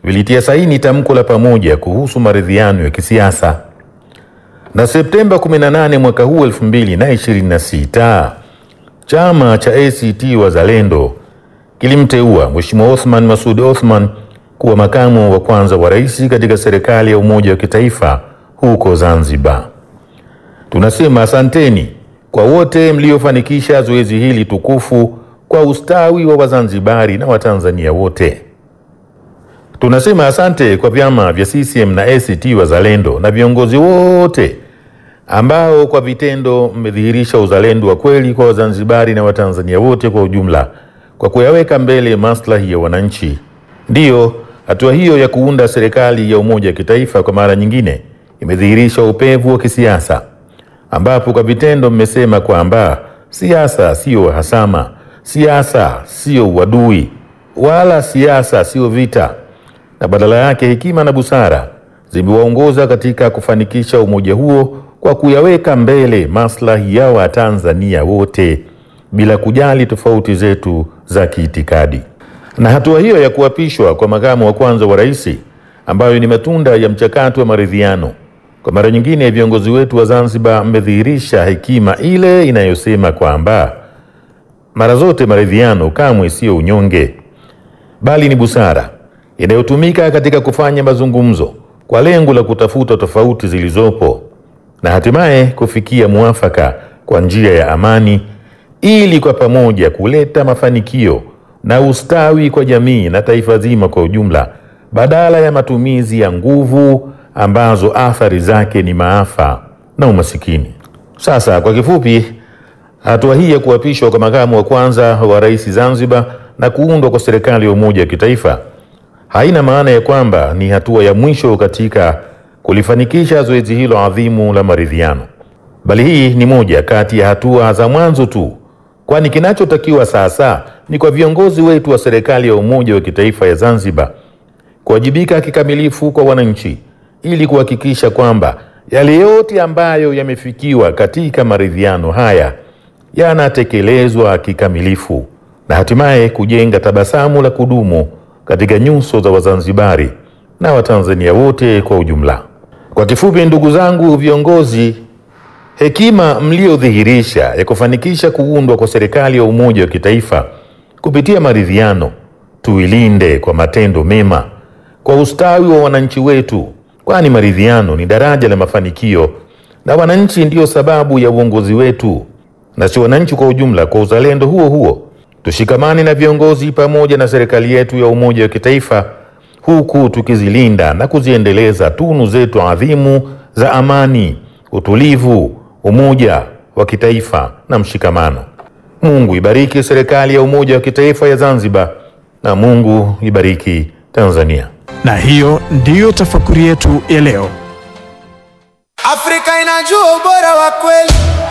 vilitia saini tamko la pamoja kuhusu maridhiano ya kisiasa. Na Septemba 18 mwaka huu 2026 chama cha ACT Wazalendo kilimteua Mheshimiwa Othman Masoud Othman kuwa makamu wa kwanza wa rais katika serikali ya umoja wa kitaifa huko Zanzibar. Tunasema asanteni kwa wote mliofanikisha zoezi hili tukufu kwa ustawi wa Wazanzibari na Watanzania wote. Tunasema asante kwa vyama vya CCM na ACT Wazalendo na viongozi wote ambao kwa vitendo mmedhihirisha uzalendo wa kweli kwa Wazanzibari na Watanzania wote kwa ujumla kwa kuyaweka mbele maslahi ya wananchi. Ndiyo, hatua hiyo ya kuunda serikali ya umoja wa kitaifa kwa mara nyingine imedhihirisha upevu wa kisiasa ambapo kwa vitendo mmesema kwamba siasa siyo uhasama, siasa siyo uadui, wala siasa siyo vita, na badala yake hekima na busara zimewaongoza katika kufanikisha umoja huo kwa kuyaweka mbele maslahi ya Watanzania wote bila kujali tofauti zetu za kiitikadi. Na hatua hiyo ya kuapishwa kwa makamu wa kwanza wa rais ambayo ni matunda ya mchakato wa maridhiano kwa mara nyingine viongozi wetu wa Zanzibar mmedhihirisha hekima ile inayosema kwamba mara zote maridhiano kamwe siyo unyonge, bali ni busara inayotumika katika kufanya mazungumzo kwa lengo la kutafuta tofauti zilizopo na hatimaye kufikia muafaka kwa njia ya amani, ili kwa pamoja kuleta mafanikio na ustawi kwa jamii na taifa zima kwa ujumla, badala ya matumizi ya nguvu ambazo athari zake ni maafa na umasikini. Sasa kwa kifupi, hatua hii ya kuapishwa kwa makamu wa kwanza wa rais Zanzibar na kuundwa kwa serikali ya umoja wa kitaifa haina maana ya kwamba ni hatua ya mwisho katika kulifanikisha zoezi hilo adhimu la maridhiano, bali hii ni moja kati ya hatua za mwanzo tu, kwani kinachotakiwa sasa ni kwa viongozi wetu wa serikali ya umoja wa kitaifa ya Zanzibar kuwajibika kikamilifu kwa wananchi ili kuhakikisha kwamba yale yote ambayo yamefikiwa katika maridhiano haya yanatekelezwa kikamilifu na hatimaye kujenga tabasamu la kudumu katika nyuso za Wazanzibari na Watanzania wote kwa ujumla. Kwa kifupi, ndugu zangu viongozi, hekima mliodhihirisha ya kufanikisha kuundwa kwa serikali ya umoja wa kitaifa kupitia maridhiano tuilinde kwa matendo mema kwa ustawi wa wananchi wetu, kwani maridhiano ni daraja la mafanikio na wananchi ndiyo sababu ya uongozi wetu na si wananchi kwa ujumla. Kwa uzalendo huo huo, tushikamane na viongozi pamoja na serikali yetu ya umoja wa kitaifa, huku tukizilinda na kuziendeleza tunu zetu adhimu za amani, utulivu, umoja wa kitaifa na mshikamano. Mungu ibariki serikali ya umoja wa kitaifa ya Zanzibar na Mungu ibariki Tanzania. Na hiyo ndiyo tafakuri yetu ya leo. Afrika inajua ubora wa kweli.